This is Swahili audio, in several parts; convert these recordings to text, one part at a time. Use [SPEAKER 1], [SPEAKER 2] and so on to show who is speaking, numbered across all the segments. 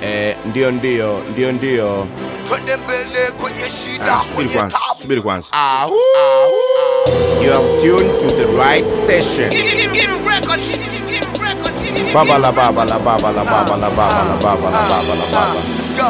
[SPEAKER 1] Eh, ndio ndio ndio ndio.
[SPEAKER 2] twende mbele kwenye shida
[SPEAKER 1] Ah, subiri
[SPEAKER 2] kwenye
[SPEAKER 1] kwanza,
[SPEAKER 2] tabu
[SPEAKER 1] subiri kwanza. You have tuned to the right station. Baba la baba la baba la baba la baba la baba la baba la baba.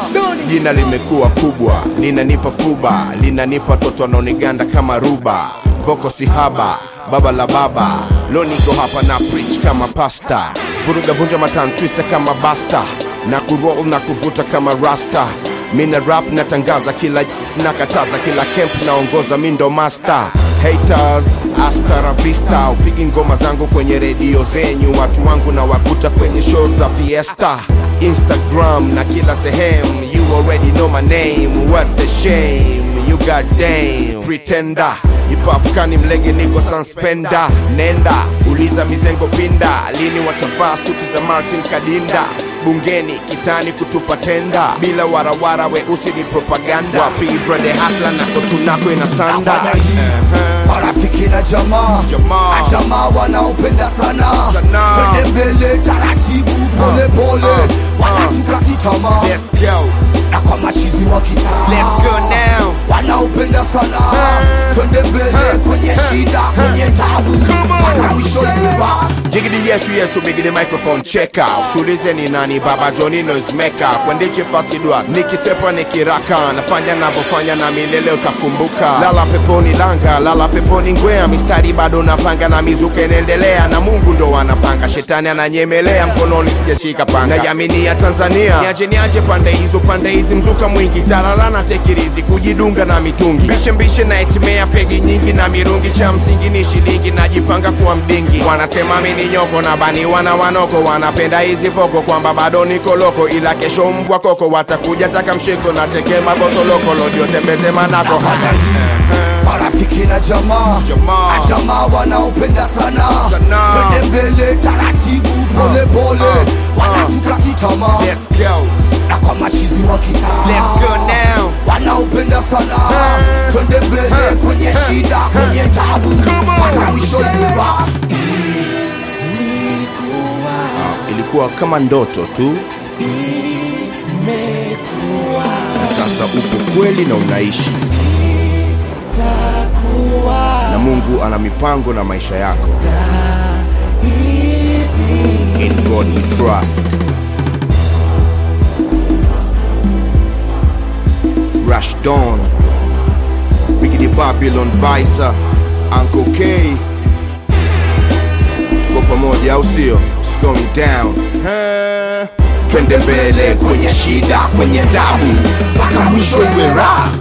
[SPEAKER 1] Jina limekuwa kubwa, linanipa fuba, linanipa toto anaoniganda kama ruba. Voko sihaba, baba la baba. Leo niko hapa na preach kama pasta. Vuruga vunja matan twista kama basta. Na kuroll na kuvuta kama rasta. Mina rap natangaza kila nakataza kila camp naongoza mi ndo master haters hasta la vista upigi ngoma zangu kwenye redio zenyu watu wangu na wakuta kwenye show za fiesta instagram na kila sehemu you already know my name what the shame you got dame pretender ipapkani mlege niko sanspenda nenda uliza mizengo pinda lini watavaa suti za martin kadinda bungeni kitani kutupa tenda bila warawara weusi ni propaganda wapi brande hasla na kotunako ina sanda
[SPEAKER 2] Nafanya hii marafiki na jamaa
[SPEAKER 1] Jamaa.
[SPEAKER 2] na jamaa wanaopenda sana
[SPEAKER 1] Sana.
[SPEAKER 2] twende mbele taratibu pole pole
[SPEAKER 1] uh,
[SPEAKER 2] wanatukati tamaa
[SPEAKER 1] Let's go,
[SPEAKER 2] na kwa mashizi wa kitaa
[SPEAKER 1] let's go now.
[SPEAKER 2] wanaopenda sana twende mbele kwenye shida kwenye tabu mpaka mwisho nyumba
[SPEAKER 1] Jigidi yetu yetu bigidi microphone cheka usiulize ni nani baba Johnny noise maker kwendiche fasi dwas nikisepa nikiraka nafanya navyofanya na milele utakumbuka lala peponi langa lala peponi ngwea mistari bado napanga na mizuka inaendelea na Mungu ndo anapanga shetani ananyemelea mkononi sijashika panga naiamini ya Tanzania niaje niaje pande hizo pande hizi mzuka mwingi tararana tekirizi kujidunga na mitungi mbishe mbishe na etimea fegi nyingi na mirungi cha msingi ni shilingi najipanga kuwa mdingi wanasema mimi ni nyoko na bani wana wanoko wanapenda hizi voko kwamba bado niko loko ila kesho mbwa koko watakuja taka mshiko na teke mabotoloko lodio tembeze manako
[SPEAKER 2] Nafanya hii marafiki na jamaa
[SPEAKER 1] Jamaa.
[SPEAKER 2] na jamaa wanaopenda sana
[SPEAKER 1] Sana.
[SPEAKER 2] twende mbele taratibu pole pole wanatukati tamaa
[SPEAKER 1] Let's go,
[SPEAKER 2] na kwa mashizi wa kitaa
[SPEAKER 1] let's go now.
[SPEAKER 2] wanaopenda sana twende mbele kwenye shida kwenye tabu mpaka mwisho nyumba
[SPEAKER 1] Ilikuwa kama ndoto tu na sasa upo kweli na unaishi na Mungu ana mipango na maisha yako. In God we trust. Rush Dawn, Biggie Babylon Baisa, Uncle K. Tuko pamoja au sio? It's going down. Huh? Twende mbele kwenye shida, kwenye tabu, mpaka mwisho iwe raha.